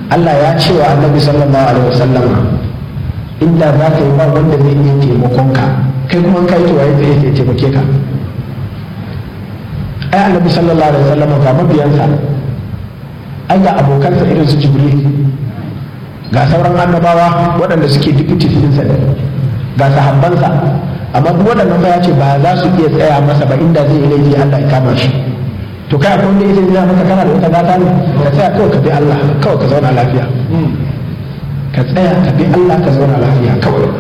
Allah ya ce wa annabi sallallahu alaihi wasallam inda za ka yi ba wanda zai iya taimakon ka kai kuma kai to waye zai iya taimake ka ai annabi sallallahu alaihi wasallam ga mabiyansa ai ga abokansa irin su jibril ga sauran annabawa waɗanda suke deputy ɗinsa ne ga sahabbansa amma duk waɗannan ba ya ce ba za su iya tsaya masa ba inda zai yi laifi Allah ya kama shi to kai akwai wanda yake nuna maka kana da wata gata ne ka tsaya kawai ka bi Allah kawai ka zauna lafiya ka tsaya ka bi Allah ka zauna lafiya kawai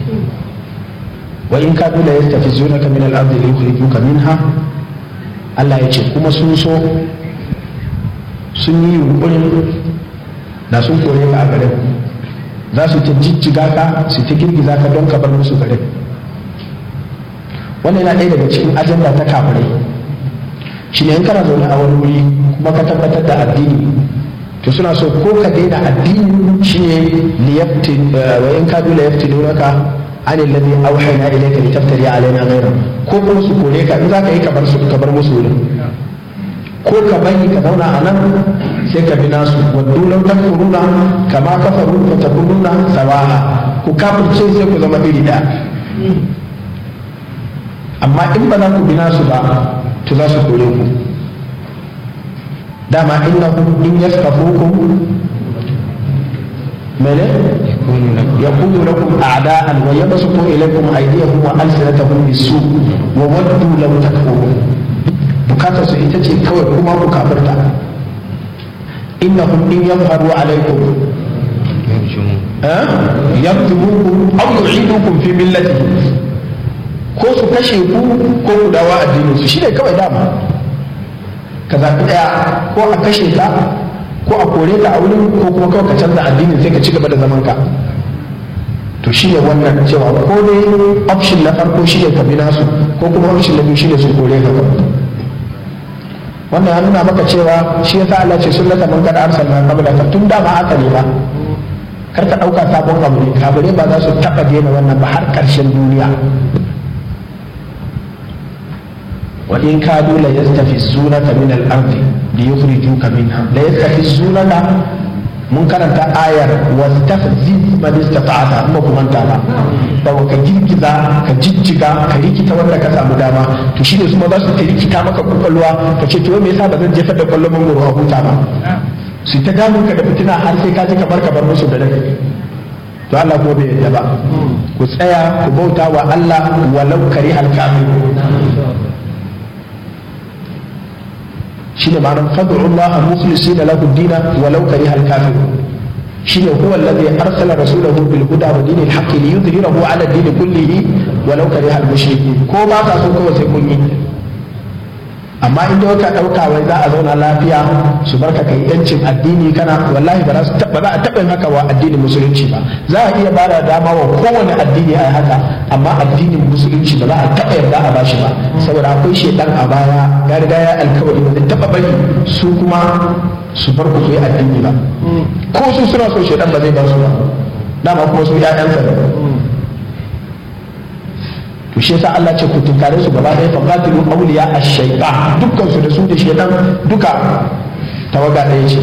wa in kadu la yastafizunaka min al-ardi li yukhrijuka minha Allah ya ce kuma sun so sun yi yunkurin da sun kore ka a garin za su ta jijjiga ka su ta girgiza ka don ka bar musu garin wannan yana ɗaya daga cikin ajanda ta kafirai shi ne in kana zaune a wani wuri kuma ka tabbatar da addini to suna so ko ka daina addini shi ne liyaftin wa in kadu la yaftinunaka an alladhi awhayna ilayka litaftari alaina ghayra ko kuma su kore ka in za ka yi ka bar su ka bar musu wurin ko ka bari ka zauna a nan sai ka bi nasu waddu law takfuruna kama kafaru fa takununa sawa'a ku kafirce sai ku zama iri daya amma in ba za ku bi nasu ba to za su kore ku dama innahum in yaskafukum mene yakunu lakum a'da'an wa yabsutu ilaykum aydiyahum wa alsinatahum bisu wa waddu law takfurun bukatar su ita ce kawai kuma ku kafirta innahum in yadhharu alaykum yaqtulukum aw yu'idukum fi millatihim ko su kashe ku ko ku dawo addinin su shine kawai dama ka zaɓi ɗaya ko a kashe ka ko a kore ka a wurin ko kuma kawai ka canza addinin sai ka ci gaba da zaman ka to shi ne wannan cewa ko dai option na farko shi ne ka bi nasu ko kuma option na biyu shi ne su kore ka wannan ya nuna maka cewa shi yasa Allah ce sunnata man kada arsalna qablaka tun da ba haka ne ba kar ka ɗauka sabon abu ne kafirai ba za su taɓa daina wannan ba har ƙarshen duniya وإن كادوا ليستفزونك من الأرض ليخرجوك منها ليستفزونك mun karanta ayar wastafziz man istata'ata amma kuma ta ba da ka girgiza ka jijjiga ka rikita wanda ka samu dama to shine su ma za su rikita maka kwakwalwa ka ce to me yasa ba zan jefar da kwallon mangoro a huta ba su ta damun ka da fitina har sai ka ji kamar ka bar musu da rai to Allah ko bai yadda ba ku tsaya ku bauta wa Allah walau kari al-kafirun shine ma'anar fad'u Allah mukhlisina lahu ad-din walau kariha al-kafirun shine huwa alladhi arsala rasulahu bil huda wa dinil haqq li yudhhirahu ala ad-din kullihi walau kariha al-mushrikeen ko ba ka so kawai sai kun yi amma in dai ka dauka wai za a zauna lafiya su barka kai yancin addini kana wallahi ba za su ba za a taba yin haka wa addinin musulunci ba za a iya bada dama wa kowane addini a haka amma addinin musulunci ba za a taba yarda a bashi ba saboda akwai shedan a baya ya riga ya alkawari ba zai taba bari su kuma su bar ku yi addini ba ko su suna so shedan ba zai bar su ba dama kuma su ƴaƴansa ne to shi yasa Allah ce ku tunkare su gaba ɗaya faqatilu awliya ash-shaytan dukkan su da su da shaytan duka tawaga ɗaya ce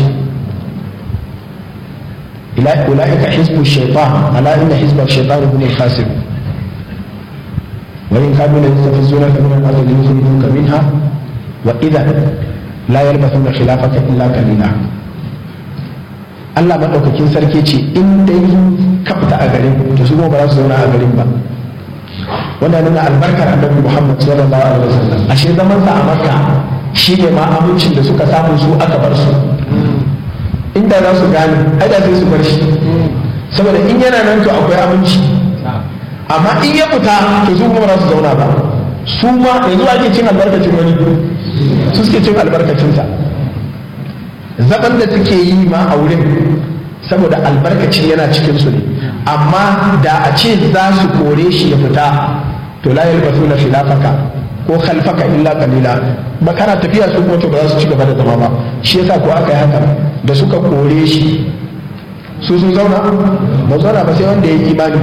ila ulaika hizbu shaytan ala inna hizba ash-shaytan hum al-khasirun wa in kanu la yastafizunaka min al-ardi yukhrijuka minha wa idha la yalbathuna khilafaka illa qalila Allah madaukakin sarki ce in dai ka fita a garin to su ba za su zauna a garin ba wannan nuna albarkar annabi Muhammad sallallahu alaihi wasallam ashe zaman sa a Makka shi ne ma amincin da suka samu su aka bar su inda za su gane ai da sai su bar shi saboda in yana nan to akwai aminci amma in ya fita to su kuma ba su zauna ba su ma yanzu ake cin albarkacin wani su suke cin albarkacin sa zaban da take yi ma a wurin saboda albarkacin yana cikin su ne amma da a ce za su kore shi ya fita to la yalbasu na khilafaka ko khalfaka illa qalila ba kana tafiya su kuma to ba za su ci gaba da zama ba shi yasa ko aka yi haka da suka kore shi su sun zauna ba zauna ba sai wanda ya yi imani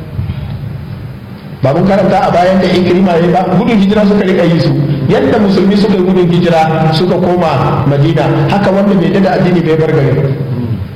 ba mun karanta a bayan da ikrima ya ba gudun hijira suka rika yi su yadda musulmi suka yi gudun hijira suka koma madina haka wanda bai da addini bai bar gari